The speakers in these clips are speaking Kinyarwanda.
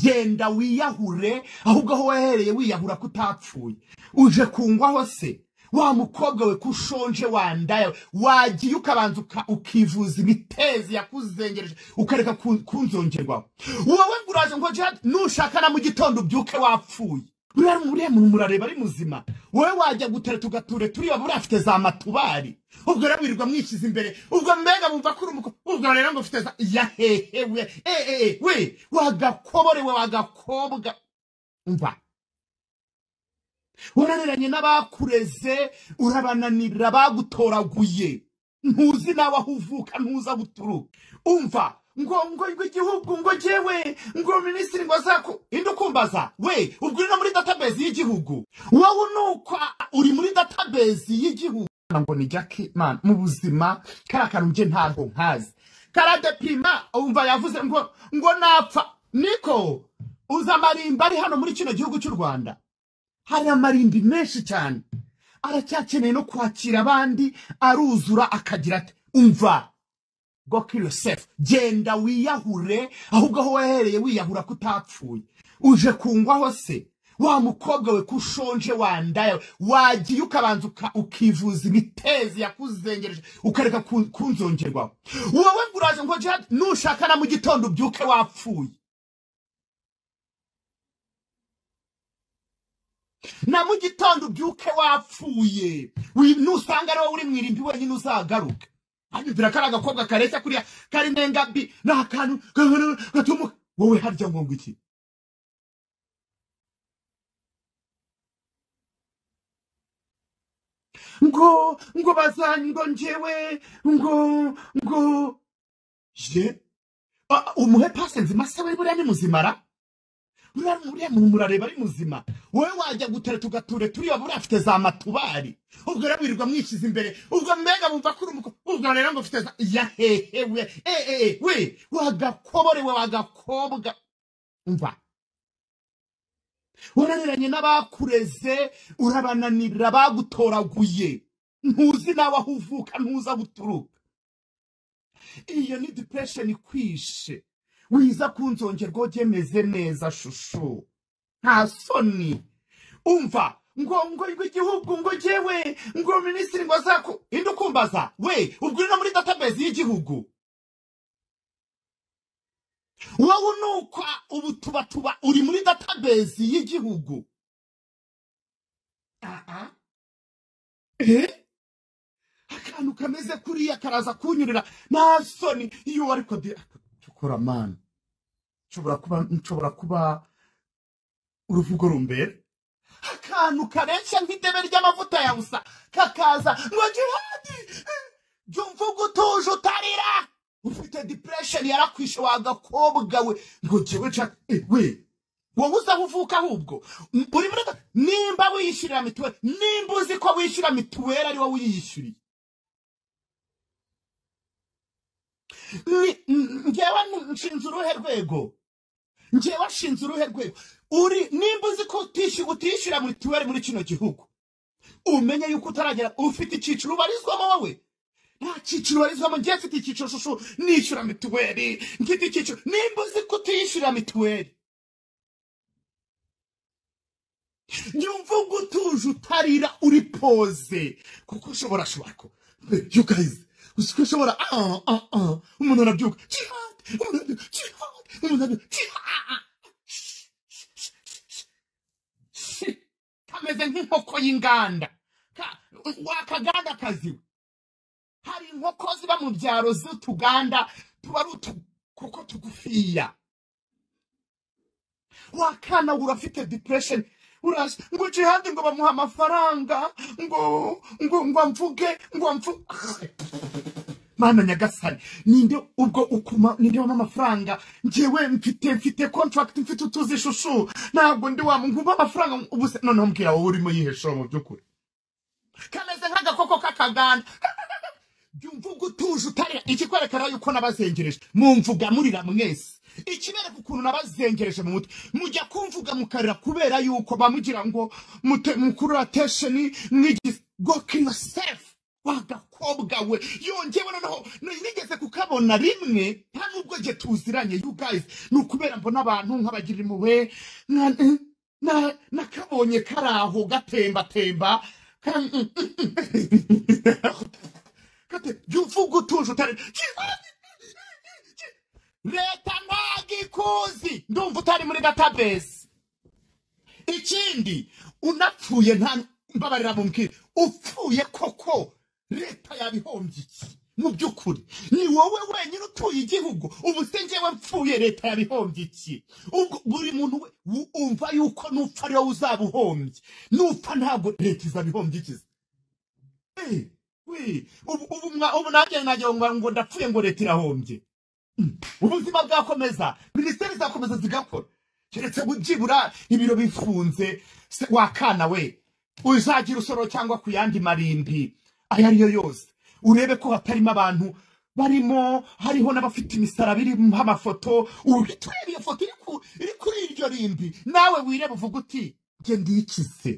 genda wiyahure ahubwo aho wahereye wiyahura ko utapfuye uje kungwaho se wa mukobwa we ko ushonje wandaya wagiye ukabanza uka- ukivuza imitezi yakuzengereje ukareka ku- kunzongerwaho wowe ngo uraje ngo jihad nushaka na mu gitondo ubyuke wapfuye uriya uriya muntu murareba ari muzima wowe wajya gutera tugature turiya buriya afite za matubari ubwo rero wirirwa mwishyize imbere ubwo mbega bumva ko uri umukobwa ubwo rero ngo ufite za yahehe we eh, eh, eh, we wagakobore we wagakobwa umva unaniranye n'abakureze urabananira bagutoraguye ntuzi nawe aho uvuka ntuzi aho uturuka umva ngo ngo ngo igihugu ngo jyewe ngo minisitiri ngo azaku indi ukumbaza we ubwo uri no muri database y'igihugu wowe nuko uri muri database y'igihugu ngo ni jackie man mu buzima kariya kantu njye ntabwo nkazi karadepima umva yavuze ngo ngo napfa niko uzi amarimba ari hano muri kino gihugu cy'u rwanda hari amarimbi menshi cyane aracyakeneye no kwakira abandi aruzura akagira ati umva go kill yourself genda wiyahure ahubwo aho wahereye wiyahura ko utapfuye uje kungwaho se wa mukobwa we ko ushonje wandaya wagiye ukabanza uka- ukivuza imitezi yakuzengereje ukareka ku- kunzongerwaho wowe ngo uraje ngo jihad nushaka na mu gitondo ubyuke wapfuye na mu gitondo ubyuke wapfuye Wi- nusanga ariwo uri mu irimbi wenyine uzagaruke abibwira ko ari agakobwa kareshya kuriya kari nengabi ni akantu gahoro gatuma wowe harya ngo ngo iki ngo ngo bazanye ngo njyewe ngo ngo je Ah, umuhe pase nzima se we buriya ni muzimara buriya buriya muntu murareba ari muzima wowe wajya gutera tugature turiya buriya afite za matubari ubwo rero wirirwa mwishyize imbere ubwo mbega bumva ko uri umukobwa ubwo rero ngo ufite za yahehe we eh, eh, eh, we wagakobore we wagakobwa umva unaniranye n'abakureze urabananira bagutoraguye ntuzi nawe aho uvuka ntuzi aho uturuka iyo ni depression ikwishe wiza kunzongerwa ugemeze neza shushu nta soni umva ngo ngo ngo igihugu ngo jyewe ngo minisitiri ngo azaku indi ukumbaza we ubwo uri no muri database y'igihugu wowe nuko ubu tuba tuba uri muri database y'igihugu aha eh akantu kameze kuriya karaza kunyurira nta soni iyo ariko de tukora mani nshobora kuba nshobora kuba uruvugo rumbera akantu kareshya nk'idebe ry'amavuta ya busa kakaza ngo jihadi jumva ugutuje utarira ufite depression yarakwishe wa gakobwa we ngo jewe nshaka eh, we wowe uza aho uvuka ahubwo M- uri muri ga- nimba wiyishyurira mituweli nimba uzi ko wishyura mituweli ari wowe uyiyishyuriye Ni- n- njyewe n- nshinze uruhe rwego njyewe nshinze uruhe rwego uri nimba uzi ko utishyura utishyura mituweli muri kino gihugu umenye yuko utaragera ufite icyiciro ubarizwamo wowe nta cyiciro ubarizwamo njye mfite icyiciro shushu nishyura mituweli mfite icyiciro nimba uzi ko utiyishyura mituweli nyumva ubwo utuje utarira uri poze kuko ushobora ashobora ko you guys uzi ko ushobora ah ah ah umuntu arabyuka jihad umuntu arabyuka jihad umuntu arabyuka jihad kameze nk'inkoko y'inganda Ka- wakaganda kazi we hari inkoko ziba mu byaro z'utuganda tuba ari utukoko tugufiya wakana urafite depression urazi ngo jihadi ngo bamuha amafaranga ngo ngo ngo amvuge ngo amvuge mana nyagasani ninde ubwo ukuma ninde wampa amafaranga njyewe mfite mfite contract mfite utuzi shushu ntabwo ndi wa muntu umpa amafaranga ubu se noneho mbwira wowe urimo yiheshura mu by'ukuri kameze nk'agakoko k'akaganda byumva ubwo utuje utarira ikikwerekana yuko nabazengereje mumvuga murira mwese ikibereka ukuntu nabazengereje mu mutwe mujya kumvuga mukarira kubera yuko bamugira ngo mute- mukurura attention mwigise go kill yourself wa gakobwa we yongewe noneho n- nigeze kukabona rimwe nta nubwo nge tuziranye you guys ni ukubera mbona abantu nk'abagira impuhwe nka- eh, na- nakabonye kari aho gatembatemba ka- kate jyuvuga utuje utari leta ntabwo ikuzi ndumva utari muri database ikindi unapfuye nta mbabarira mubwire upfuye koko leta yabihombye iki mu by'ukuri ni wowe wenyine utuye igihugu ubu se njyewe mpfuye leta yabihombye iki ubwo buri muntu we wu- umva yuko nupfa ariwe uzaba uhombye nupfa ntabwo leta izabihombye iki se? Eh, we, ubu ubu mwa- ubu nanjye nagira ngo ngo ndapfuye ngo leta irahombye ubuzima bwakomeza minisiteri zakomeza zigakora keretse byibura ibiro bifunze se wakana we uzagira usoro cyangwa ku yandi marimbi ayo ari yo yose urebe ko hatarimo abantu barimo hariho n'abafite imisaraba irimo amafoto urebe iyo foto iri ku- iri kuri iryo rimbi nawe wirebe uvuga uti nge ndikize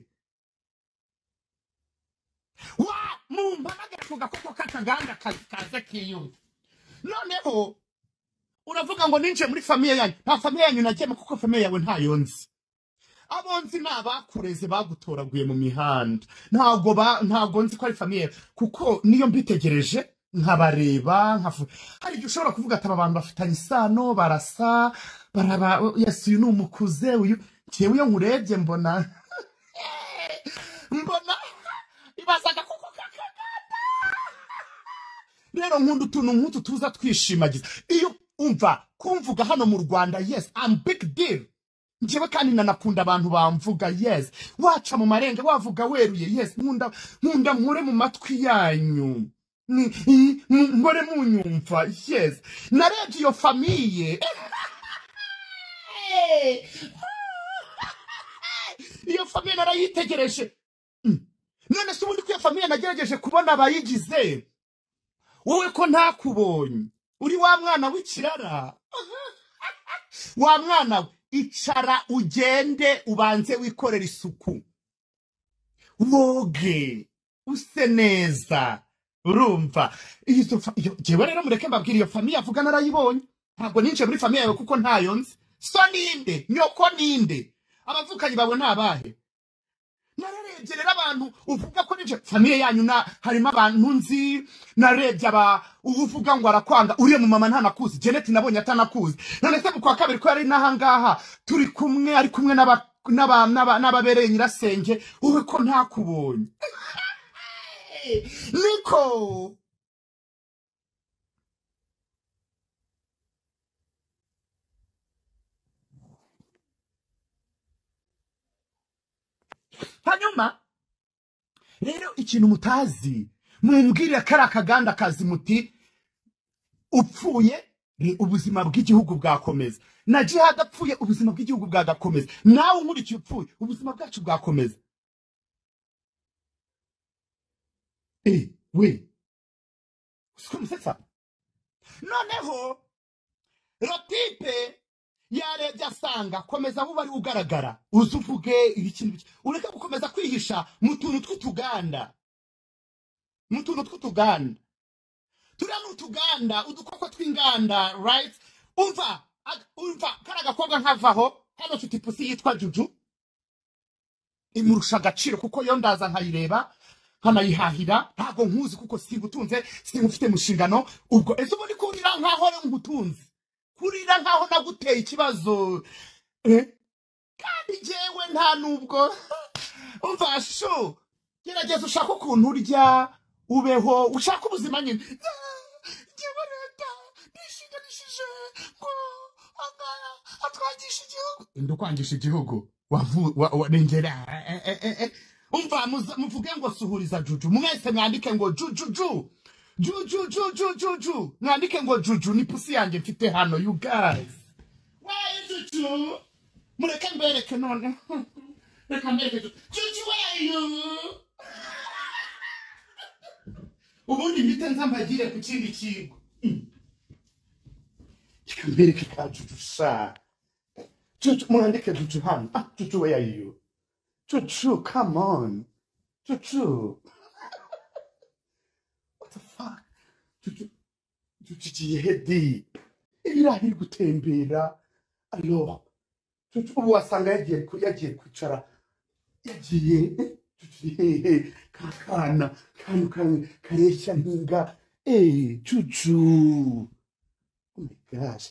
wa mumpamagara ku gakoko k'akaganda ka- kaze kiyumva noneho uravuga ngo ninjiye muri famiye yanyu nta famiye yanyu nagiyemo kuko famiye yawe ntayo nzi abo nzi ni abakureze bagutoraguye mu mihanda ntago ba- ntago nzi ko ari famiye yawe kuko niyo mbitegereje nkabareba nkafu hari igihe ushobora kuvuga ati aba bantu bafitanye isano barasa baraba yesi uyu ni umukuze uyu ngewe iyo nkurebye mbona mbona ibaza agakoko k'akaganda rero nkunda utuntu nk'utu tuza twishimagiza iyo umva kumvuga hano mu rwanda yes I'm big deal njyewe kandi nanakunda abantu bamvuga yes waca mu marenga wavuga weruye yes nkunda nkunda nkure mu matwi yanyu Ni- i- mu- mpore munyumva yes narebye iyo famiye iyo famiye narayitegereje none se ubundi ko iyo famiye nagerageje kubona abayigize wowe ko ntakubonye uri wa mwana w'ikirara wa mwana we icara ugende ubanze wikorera isuku woge use neza urumva izo fa- iyo- njyewe rero mureke mbabwira iyo famiye avuga narayibonye ntabwo ninjiye muri famiye yawe kuko ntayo nzi so ninde nyoko ninde abavukanyi bawe ni abahe nararebye rero abantu uvuga ko nije famiye yanyu na harimo abantu nzi narebye aba uvuga ngo arakwanga uriya mu mama ntanakuzi Janet nabonye atanakuzi none se mu kwa kabiri ko yari n'ahangaha turi kumwe ari kumwe n'aba- n'aba- n'aba- n'ababereye nyirasenge wowe ko ntakubonye niko hanyuma rero ikintu mutazi mumbwirire kariya kaganda kazi muti upfuye ni ubuzima bw'igihugu bwakomeza na jihad apfuye ubuzima bw'igihugu bwagakomeza nawe unkurikiye upfuye ubuzima bwacu bwakomeza Eh, we uzi musetsa noneho rotipe yarebye asanga komeza aho uba ari ugaragara uze uvuge ibikintu bike ureke gukomeza kwihisha mu tuntu tw'utuganda mu tuntu tw'utuganda turiya ni utuganda udukoko tw'inganda right umva ag- umva kari agakobwa nkavaho hano afite ipusi yitwa juju imurusha agaciro kuko yo ndaza nkayireba nkanayihahira ntabwo nkuzi kuko sigutunze sinkufite mu nshingano ubwo ese ubundi kurira nkaho ari nkutunze kurira nkaho naguteye ikibazo eh? kandi njyewe nta nubwo umva shu gerageza ushake ukuntu urya ubeho ushake ubuzima nyine njyewe leta nishinganishije ngo angana atwangisha igihugu ndi ukwangisha igihugu wavu- wa- wa- nengera eh, eh, eh, eh. umva muza- muvuge ngo suhuriza juju mwese mwandike ngo jujuju jujujujujuju mwandike ngo juju ni pusi yanjye mfite hano you guys wayi juju mureke mbereke none reka mbereke juju juju wayo ubundi mpite nza mpagire ku kindi kigo reka mbereke ka juju sa juju mwandike juju hano ah juju where are you juju come on juju tuciye hedi iriya iri gutembera alors tucu- ubu wasanga yagiye ku- yagiye kwicara yagiye tuciye kakana kantu kare- kareshya ntinga eh cucu oh my gosh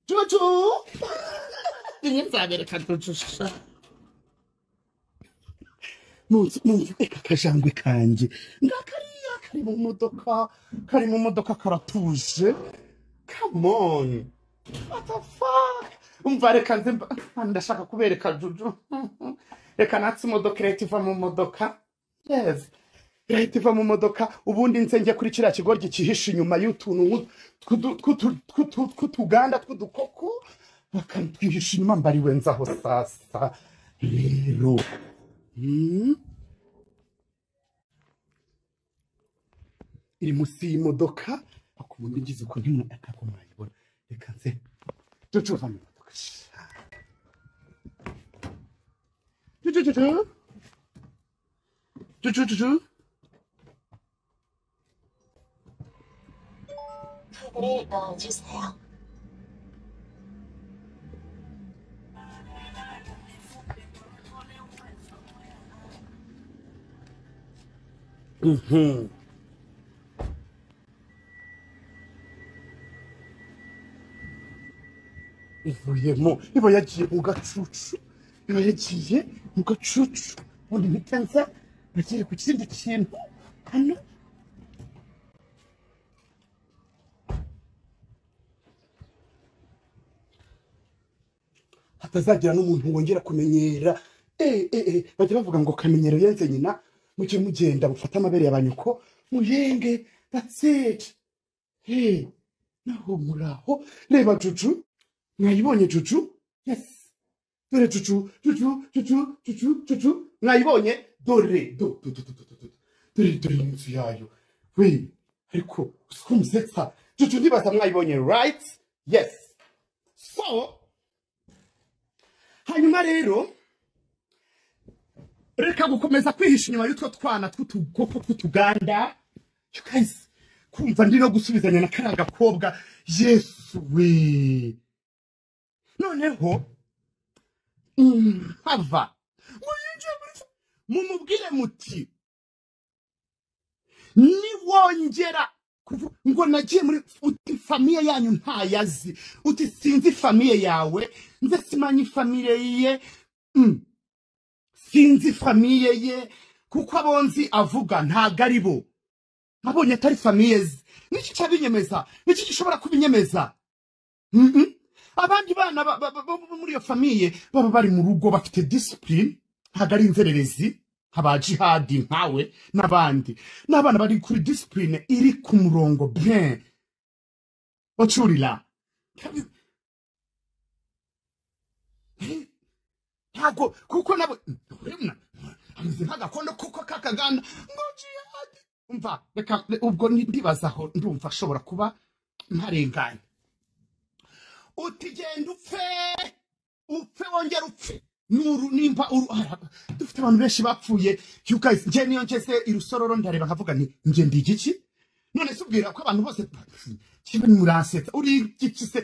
cucu rimwe nzabereka cucu sha nunze nunze eka akajangwe kanjye ngakariya kari mu modoka kari mu modoka karatuje come on What the fuck? umva reka nze mba- ndashaka kubereka juju reka natse imodoka irahita iva mu modoka yes irahita iva mu modoka ubundi nse njye kuri kiriya kigoryi cyihishe inyuma y'utuntu nk'u- tw'udu- tw'utu- tw'utu- tw'utuganda tw'udukoko bakatwihisha inyuma mbariwe nzaho sasa rero hmm? iri munsi y'imodoka ariko umuntu ugize ukuntu ntimwe akako mwayibona reka nze juju va mu modoka juju juju juju juju Mhm. ivuyemo iba yagiye mu gacucu iba yagiye mu gacucu ubundi mpita nza bagere ku kindi kintu hano hatazagira n'umuntu wongera kumenyera eh, eh, eh, bajya bavuga ngo kamenyero yenze nyina mujye mugenda mufate amabere ya banyoko muyenge that's it hey, naho muraho reba juju mwayibonye juju yes dore cucu cucu cucu cucu cucu mwayibonye dore do do do do do do do dore dore n'inzu yayo we ariko usiko musetsa cucu ntibaza mwayibonye right yes so hanyuma rero reka gukomeza kwihisha inyuma y'utwo twana tw'utugoko tw'utuganda you guys kumva ndi no gusubizanya na kariya gakobwa yesu we noneho mm, hava muyinjiye muri mumubwire muti niwongera kuvu- ngo nagiye muri uti famiye yanyu ntayazi uti sinzi famiye yawe nze simanyi famiye ye mm, sinzi famiye ye kuko abonzi avuga ntago ari bo abonye atari famiye ze niki cyabinyemeza niki gishobora kubinyemeza Mhm. abandi bana ba- ba- ba- bo muri iyo famiye baba bari mu rugo bafite disipurine ntabwo ari inzererezi aba jihadi nkawe n'abandi n'abana bari kuri disipurine iri ku murongo bien bacurira ntabwo kuko nabo urabona, ameze nk'agakondo kuko kakagana ngo jihadi umva reka ubwo ndibazaho ndumva ashobora kuba ntarenganye uti genda upfe upfe wongera upfe nuru nimba uru ara- dufite abantu benshi bapfuye you guys nje niyo ngeze irusororo ndareba nkavuga nti nje ndi igiki none se ubwira ko abantu bose kimwe muransetsa uri igiki se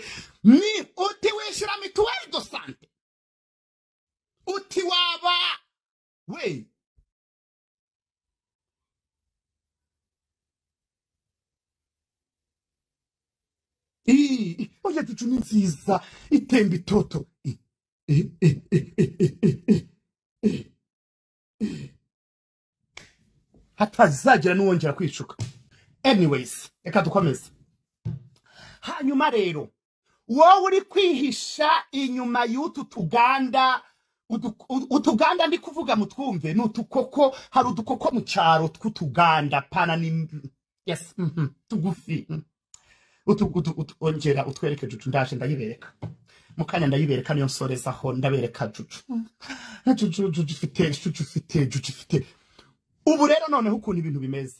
ni uti wishyura mituweli do sante uti waba we oya ducu ni nziza itemba itoto I- I- I- I- I- I- I- I- hatazagira n'uwongera kwishuka anyways reka dukomeze hanyuma rero wowe uri kwihisha inyuma y'utu tuganda udu- u- utuganda ndi kuvuga mutwumve ni utukoko hari udukoko mu cyaro tw'utuganda pana ni yes mhm, tugufi mhm. Utu- utu- utu- ongera utwereke jucu ndaje ndayibereka mu kanya ndayibereka niyo nsorezaho ndabereka jucu Mhm. jucu jucu ifite jucu ifite jucu ifite ubu rero noneho ukuntu ibintu bimeze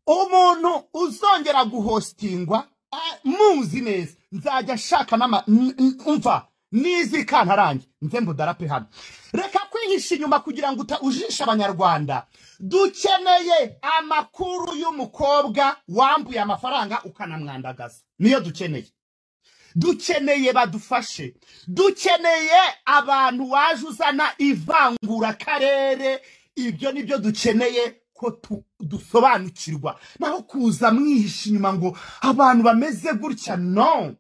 umuntu uzongera guhostingwa ah, muzi neza nzajya nshaka n'ama n- n- umva nizikantararange nze mbudarape hano reka ntiwihishe inyuma kugira ngo uta- ujishe abanyarwanda dukeneye amakuru y'umukobwa wambuye amafaranga ukanamwandagaza niyo dukeneye dukeneye badufashe dukeneye abantu waje uzana ivangura karere ibyo nibyo dukeneye ko tu- dusobanukirwa naho kuza mwihisha inyuma ngo abantu bameze gutya no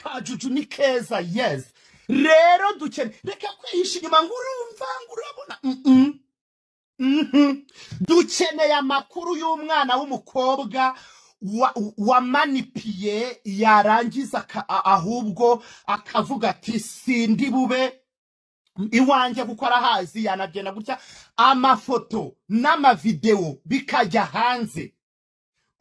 kajuju ni keza yes rero dukeneye reka kwihisha inyuma ngo urumva ngo urabona Mm-mm. Mhm. dukeneye amakuru y'umwana w'umukobwa wa- wamanipiye yarangiza aka- a- ahubwo akavuga ati sindi bube iwanjye kuko arahazi yanagenda gutya amafoto n'amavidewo bikajya hanze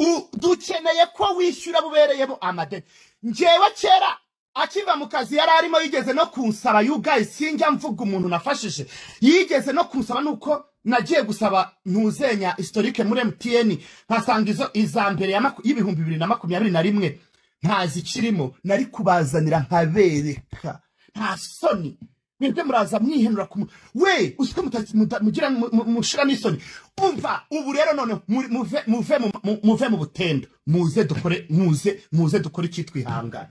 U- dukeneye ko wishyura bubereyemo amadeni njyewe kera akiva mu kazi yari arimo yigeze no kunsaba yugaye sinjya mvuga umuntu nafashije yigeze no kunsaba nuko nagiye gusaba ntuzenya historike muri emutiyeni nkasanga izo iza mbere ya maku- y'ibihumbi bibiri na makumyabiri na rimwe ntazi ikirimo nari kubazanira nkabereka nta soni mwebwe muraza mwihenura ku mu- we uswe muta- muta- mugira mu- mu- mushira n'isoni umva ubu rero none muri- muve muve mu- mu- muve mu butendo muze dukore muze muze dukore icyitwa ihangane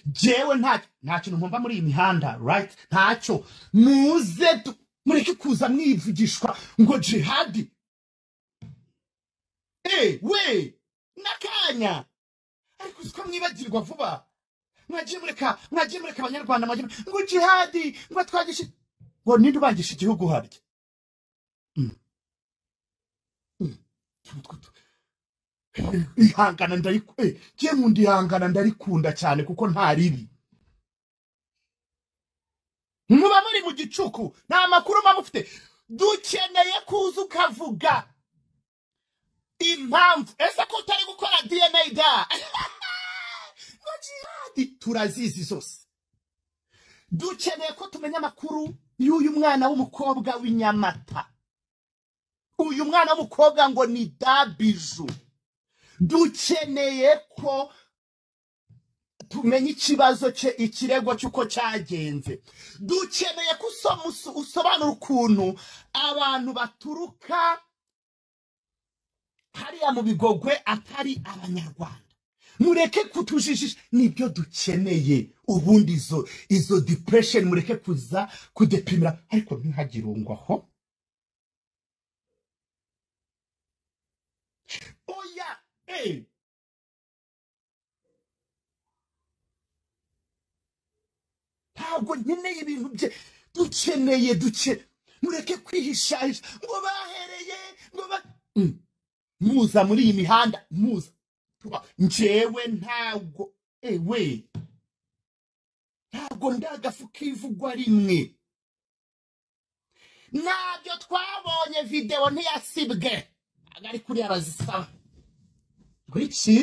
jewe nta nta kintu nkumva muri iyi mihanda right ntacyo muze du- mureke kuza mwivugishwa ngo jihadi eh we n'akanya ariko usiko mwibagirwa vuba mwagiye mureka mwagiye mureka abanyarwanda mwagiye mureka- ngo jihadi ngo twagishe ngo ninde ubangisha igihugu harya Mm, mm. Utwo tu- ihangana ndariku- eh, njye nkunda ihangana ndarikunda cyane kuko nta ribi muba muri mu gicuku nta makuru muba mufite dukeneye kuza ukavuga impamvu ese ko utari gukora dna da ngo jihadi turazizi zose dukeneye ko tumenya amakuru y'uyu mwana w'umukobwa w'inyamata uyu mwana w'umukobwa ngo ni dabiju dukeneye ko tumenya ikibazo cye ikirego cy'uko cyagenze dukeneye ko usoma uso- usobanura ukuntu abantu baturuka hariya mu bigogwe atari abanyarwanda mureke kutujijisha nibyo dukeneye ubundi izo izo depression mureke kuza kudepimira ariko ntihagire ungwaho oya eh ntabwo nkeneye ibintu bye dukeneye duke mureke kwihishahisha ngo bahereye ngo ba Mm. muza muri iyi mihanda muza Tuba- njyewe ntabwo ewe ntabwo ndagafu kivugwa rimwe ntabyo twabonye videwo ntiyasibwe ntabwo ari kuriya bazisaba ngo iki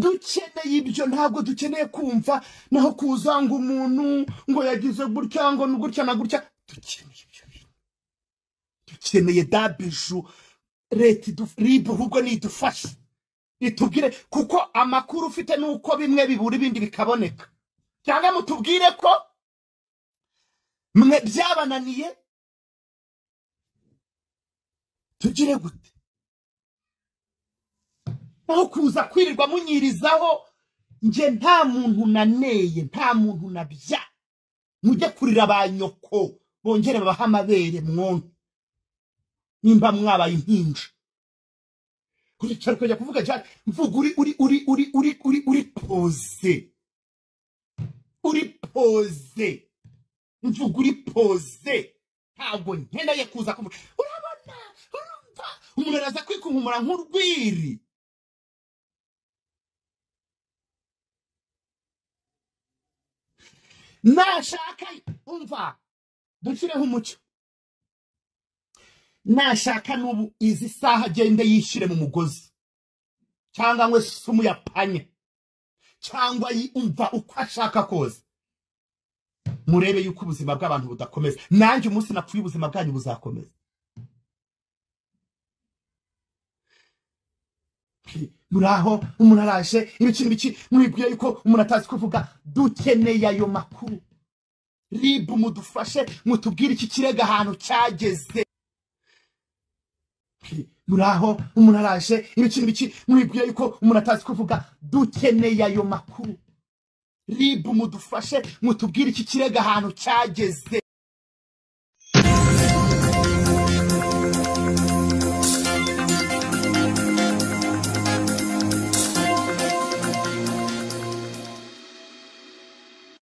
dukeneye ibyo ntabwo dukeneye kumva naho kuza ngo umuntu ngo yagize gutya ngo ni gutya na gutya dukeneye ibyo bintu. dukeneye dabiju leta idu- rib ahubwo nidufashe itubwire kuko amakuru ufite ni uko bimwe bibura ibindi bikaboneka cyangwa mutubwire ko mwe byabananiye tugire gute naho kuza kwirirwa munyirizaho njye nta muntu naneye nta muntu nabya mujye kurira ba nyoko bongere babahe amabere mwonke nimba mwabaye impinja uricara ukajya kuvuga cyane mvuga uri uri uri uri uri uri uri poze uri poze mvuga uri poze ntabwo nkeneye kuza kuvuga urabona urumva umuntu araza kwikunkumura nk'urwiri nashaka umva dushyireho umucyo nashaka n'ubu izi saha agende yishyire mu mugozi cyangwa ngo sumu yapanye cyangwa yumva uko ashaka kose murebe yuko ubuzima bw'abantu budakomeza nanjye umunsi napfuye ubuzima bwanyu buzakomeza muraho umuntu araje ibiki n'ibiki mwibwiye yuko umuntu atazi kuvuga dukeneye ayo makuru ribu mudufashe mutubwire iki kirego ahantu cyageze muraho umuntu araje ibiki n'ibiki mwibwiye yuko umuntu atazi kuvuga dukeneye ayo makuru ribu mudufashe mutubwire iki kirego ahantu cyageze